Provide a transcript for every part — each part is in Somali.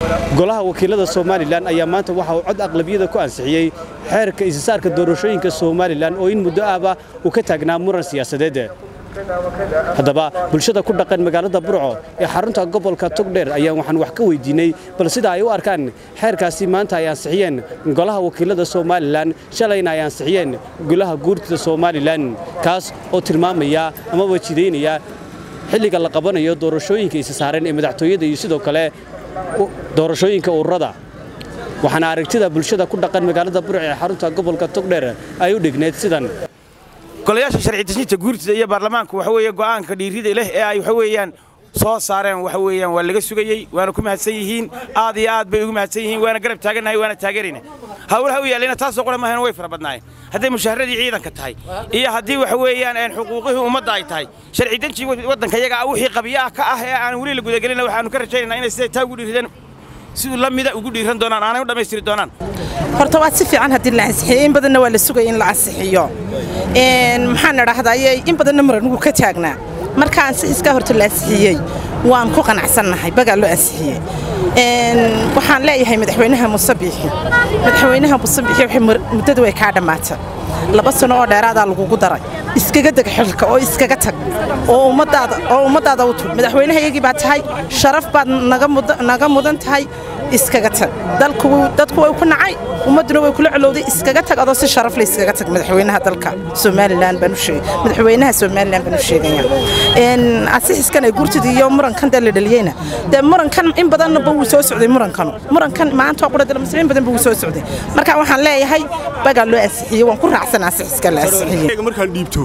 golaha wakiilada somalilan ayaa maanta waxa uu cod aqlabiyada ku ansixiyey xeerka isisaarka doorashooyinka somalilan oo in muddo ahba uu ka taagnaa muran siyaasadeed haddaba bulshada ku dhaqan magaalada burco ee xarunta gobolka togdheer ayaan waxaan wax ka weydiinay bal sida ay u arkaan xeerkaasi maanta ay ansixiyeen golaha wakiilada somalilan shalayna ay ansixiyeen golaha guurtida somalilan kaas oo tilmaamaya amaba jidaynaya xilliga la qabanayo doorashooyinka isa saareen ee madaxtooyada iyo sidoo kale doorashooyinka ururada waxaana aragtida bulshada ku dhaqan magaalada burco ee xarunta gobolka togdheer ay u dhigneyd sidan golayaasha sharci dejinta guurtida iyo baarlamaanku waxa weeye go'aanka dhiirida leh ee ay waxa weeyaan soo saareen waxa weeyaan waa laga sugayey waana ku mahadsan yihiin aad iyo aad bay ugu mahadsan yihiin waana garab taagannahay waana taageerayna hawlaha u yaallayna taasoo qura maahan way fara badnaayeen hadday mushaaharadii ciidanka tahay iyo haddii waxa weeyaan xuquuqihii ummadda ay tahay sharci denji waddanka yaga wixii qabiyaha ka ah ee aan weli la gudagelina waxaanu ka rajaynaynaa inay siday taa ugu dhiirideen siduu la mida ugu dhiiran doonaan aanay u dhammaystiri doonaan horta waa si fiican haddii la ansixiyo in badanna waa la sugaya in la ansixiyo maxaan idhaahdaye in badanna muranugu ka taagnaa marka ansixiskaa horta la ansixiyey waan ku qanacsannahay bagaa loo ansixiyey waxaan leeyahay madaxweynaha musabiixi madaxweynaha musabiixi waxay muddadu way kaa dhammaatay laba sano oo dheeraadaa lagugu daray iskaga deg xilka oo iskaga tag oo ummadaada oo ummaddaada u tug madaxweynahayagii baa tahay sharaf baad naga mudan tahay iskaga tag dalku dadku way ku nacay ummadduna way kula colowday iskaga tag adoo si sharaf leh iskaga tag madaxweynaha dalka somalilan baan u sheegay madaxweynaha somalilan baan u sheegaya ansixiskan ay gurtida iyo murankan dee la dhaliyeyna dee murankan in badanba wuu soo socday murankan murankan maanta waa qura dalmasir in badan ba wuu soo socday marka waxaan leeyahay bagaa loo ansixiyey waan ku raacsan ansixiska la ansixiyey markaan dhiibto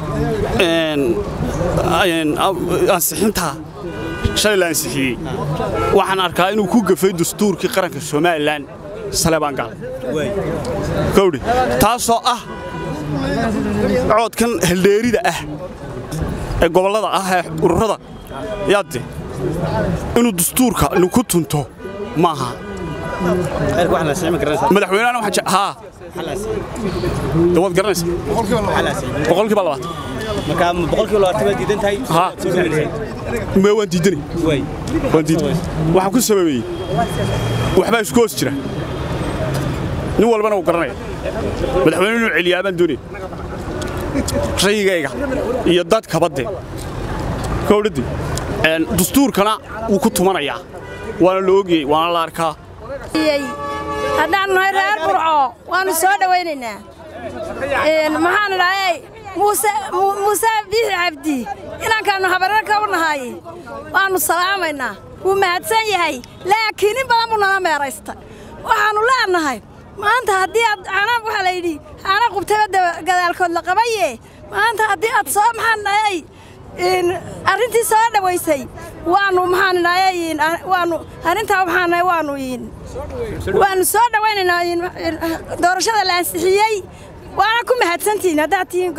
ansixinta shalay la ansixiyey waxaan arkaa inuu ku gafay dastuurkii qaranka somalilan saleebaan gaal kowdhi taasoo ah coodkan heldheerida ah ee gobollada ah ee ururada yaadde inuu dastuurka ku tunto maaha madaxweynehana haa waad garanaysa boqolkiiba labaatan markaa boqolkiiba labaatan baad diidan tahay haa me waan diidanay waan diidan waxaan ku sababeeyey waxbaa isku hoos jira nin walbana wuu garanaya madaxweyne inuu celiyaa baan doonaya rayigayga iyo dadkaba dee kowdhaddi dastuurkana wuu ku tumanayaa waana la ogiyey waana la arkaa haddaan nahay reer burco waannu soo dhowaynaynaa maxaan idhahay muuse biixi cabdi inaankaannu habareerka u nahay waannu salaamaynaa wuu mahadsan yahay laakiin in badan buu nala meeraysta waxaannu leenahay maanta haddii aad caanaab waxaa la yidhi caana qubtaba gadaalkood la qabaye maanta haddii aad soo maxaan dhahay arrintii soo dhowaysay waannu maxaan idhahay waannu arrintaa waxaan dhahay waannu waannu soo dhowaynaynaa doorashada la ansixiyey waana ku mahadsantihiin haddaad tihiin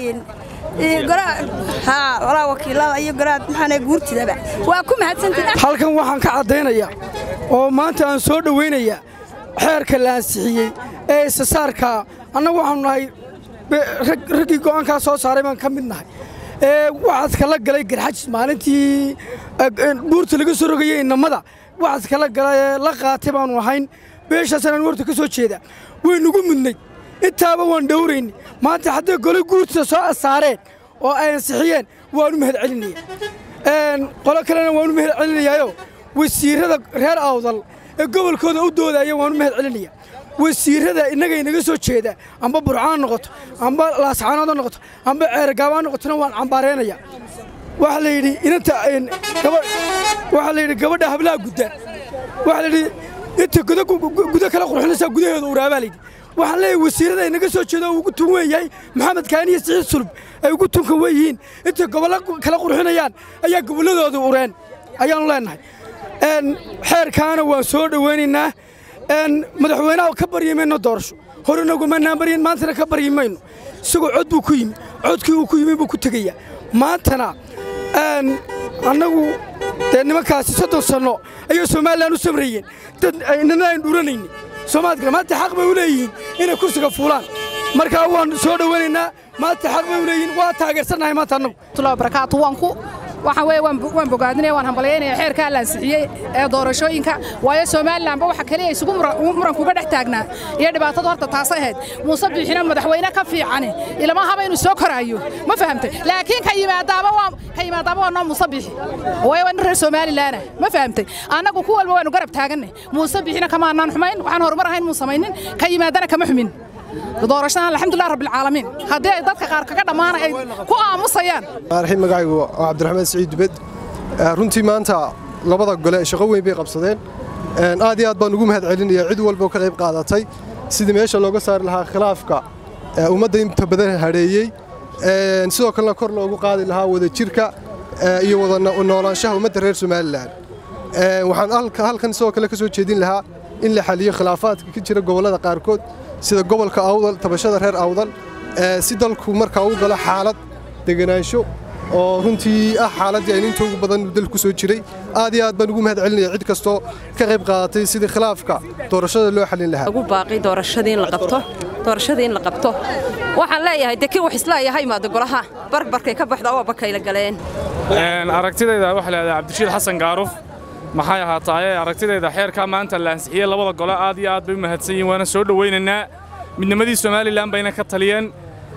goraa wakiilada iyo goraa maxaan guurtidaba waa ku mahadsantihiin halkan waxaan ka caddaynayaa oo maanta aan soo dhowaynayaa xeerka la ansixiyey ee isasaarkaa annagu waxaanu nahay raggii go'aankaa soo saaray baan ka mid nahay ee waxaad kala galay garxajis maalintii buurta laga soo rogayey innamada waxaad kala galay la qaatay baannu ahayn beeshaasaan anu horta ka soo jeedaa waynugu mudnay intaaba waan dhowrayni maanta hadday gole guurtida soo asaareen oo ay ansixiyeen waanu mahad celinaya qolo kalena waanu mahad celinayaayo wasiirrada reer awdal ee gobolkooda u doodaya waanu mahad celinaya wasiirrada innagay naga soo jeeda amba burcaan noqoto amba laascaanood ha noqoto amba ceergaabaa noqotona waan cambaaraynaya waxaa la yidhi inanta waxaa la yidhi gabadha hablaha gudda waxaa la yidhi inta gudo kala qurxinaysaa gudaheeda uraabaa la yidhi waxaan leeyahay wasiirrada ay naga soo jeeda oo ugu tun weyn yahay maxamed kaani iyo siciid sulub ay ugu tunkan wen yihiin intay gobollo kala qurxinayaan ayaa gobolladooda ureen ayaannu leennahay xeerkaana waan soo dhowaynaynaa madaxweynaha ka baryi mayno doorasho horenagumannaan baryin maantana ka baryi mayno isagoo cod buu ku yimi codkii uu ku yimi buu ku tegayaa maantana annagu dee nimankaasi soddon sanno ayay somalilan u samrayeen dad nina ayn dhuranayni soomaalkale maanta xaq bay u leeyihiin inay kursiga fuulaan markaa waan soo dhowaynaynaa maanta xaq bay u leeyihiin waa taageersannahay maanta annagu barakaatu waan ku waxaan weeye waan bogaadinaya waan hambalyaynaya xeerkaa la ansixiyey ee doorashooyinka waayo somalilanba waxa kaliya isugu murankuga dhex taagnaa iyo dhibaatadu horta taasay ahayd muuse biixina madaxweyne ka fiicani ilama haba inuu soo koraayo ma fahamtay laakiin ka yimaadaaba waa ka yimaadaaba waa noo muuse biixi waayo waa nin reer somalilaana ma fahamtay annagu ku walba waanu garab taaganay muuse biixina kama annaan xumayn waxaan horumar ahayn muu samaynin ka yimaadana kama xumin doorashadan alxamdulilah rabbilcaalamiin haddii ay dadka qaar kaga dhammaana ay ku aamusayaan raxiim magacaygu waa cabdiraxmaan siciid dubed runtii maanta labada gole shaqo weyn bay qabsadeen aad iyo aad baan ugu mahad celinaya cid walba oo ka qayb qaadatay sidii meesha looga saari lahaa khilaafka ummadda inta badan hadheeyey sidoo kalena kor loogu qaadi lahaa wadajirka iyo wada noolaanshaha ummadda reer somalilan waxaan halkan sidoo kale ka soo jeedin lahaa in la xaliyo khilaafaadka ka jira gobollada qaarkood sida gobolka awdal tabashada reer awdal si dalku markaa u galo xaalad deganaansho oo runtii ah xaaladdii aynu inta ugu badan dalku soo jiray aad iyo aad baan ugu mahad celinaya cid kastoo ka qayb qaadatay sidii khilaafka doorashada loo xalin lahaa ugu baaqi doorashadii in la qabto doorashadii in la qabto waxaan leeyahay dee kii wax isleeyahay imaada golaha barbarkay ka baxda oo bakayla galeen aragtidayda waxa leedahay cabdirashiid xasan gaaruf maxay ahaataaye aragtidayda xeerkaa maanta la ansixiyey labada gole aad iyo aad bay u mahadsan yihin waana soo dhowaynaynaa midnimadii somalilan bayna ka taliyeen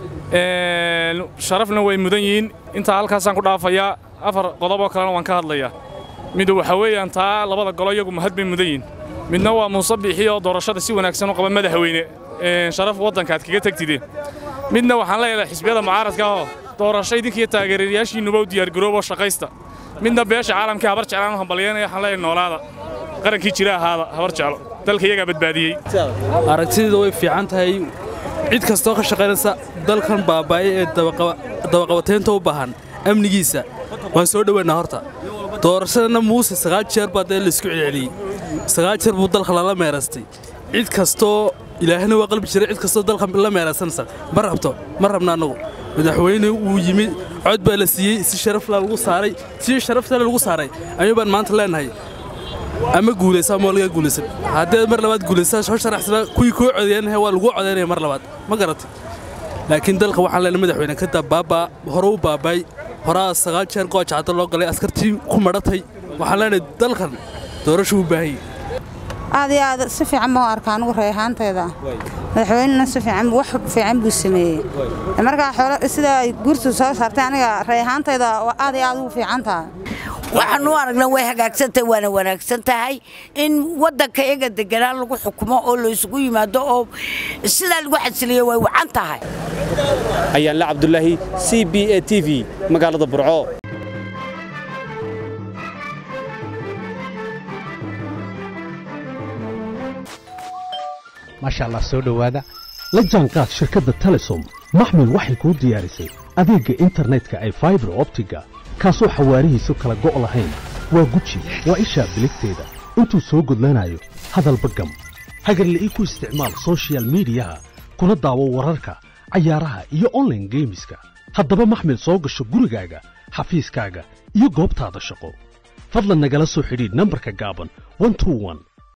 sharafna way mudan yihiin intaa halkaasaan ku dhaafayaa afar qodoboo kalena waan ka hadlayaa mid waxa weeyaan taa labada golo iyagu mahad bay mudan yihin midna waa muuse biixi oo doorashada si wanaagsan u qaba madaxweyne sharaf waddanka aad kaga tegtide midna waxaan leeyahay xisbiyada mucaaradka oo doorasho idinkiiyo taageerayaashiinnuba u diyaargarooboo shaqaysta midna beesha caalamkii habar jeclaan u hambalyanaya waxaan leeyahay noolaada qarankii jira ahaada habar jeclo dalka iyagaa badbaadiyey aragtideeda way fiican tahay cid kastoo ka shaqaynaysa dalkan baaba'ay ee dabaqabateynta u baahan amnigiisa waan soo dhowaynaa horta doorashadana muuse sagaal jeer baa dee laisku celceliyey sagaal jeer buu dalka lala meeraystay cid kastoo ilaahina waa qalbi jiray cid kastoo dalka la meeraysanaysa ma rabto ma rabna annagu madaxweyne wuu yimid cod baa la siiyey si sharafla lagu saaray si sharaftale lagu saaray ayuu baan maanta leenahay ama guulaysa ama laga guulaysan haddee mar labaad guulaysaa soo sharaxsana kuwii kuu codeeyanahay waa lagu codeynaya mar labaad ma garatay laakiin dalka waxaan leenahay madaxweyne ka daa baabaa hore u baabaay horaa sagaal jeer gooja cadda loo galay askartii ku madhatay waxaan leenahay dalkan doorasho u baahan yahay aad iyo aad si fiican baan u arkaa anigu reehaantayda madaxweynena si fiican wax fiican buu sameeyey markaa xoolo sida ay guurtu soo saartay aniga reehaantayda aad iyo aad ugu fiican tahay waxaanu aragna way hagaagsantahay waana wanaagsan tahay in waddanka iyaga deganaan lagu xukumo oo la isugu yimaado oo sidaa lagu xasiliyo way wacan tahay ayaanle cabdulaahi c b a t v magaalada burco maasha allah soo dhowaada la jaanqaad shirkadda telesom maxmil waxay kuu diyaarisay adeegga internetka ay faibar optiga kaasoo xawaarihiisu kala go' lahayn waa guji waa ishaa biligteeda intuu soo gudlanayo hadalba gam hagarle ii ku isticmaal sochial midiyaha kuna daawo wararka cayaaraha iyo onlaine geemiska haddaba maxmil soo gasho gurigaaga xafiiskaaga iyo goobtaada shaqo fadlan nagala soo xidhiidh nambarka gaaban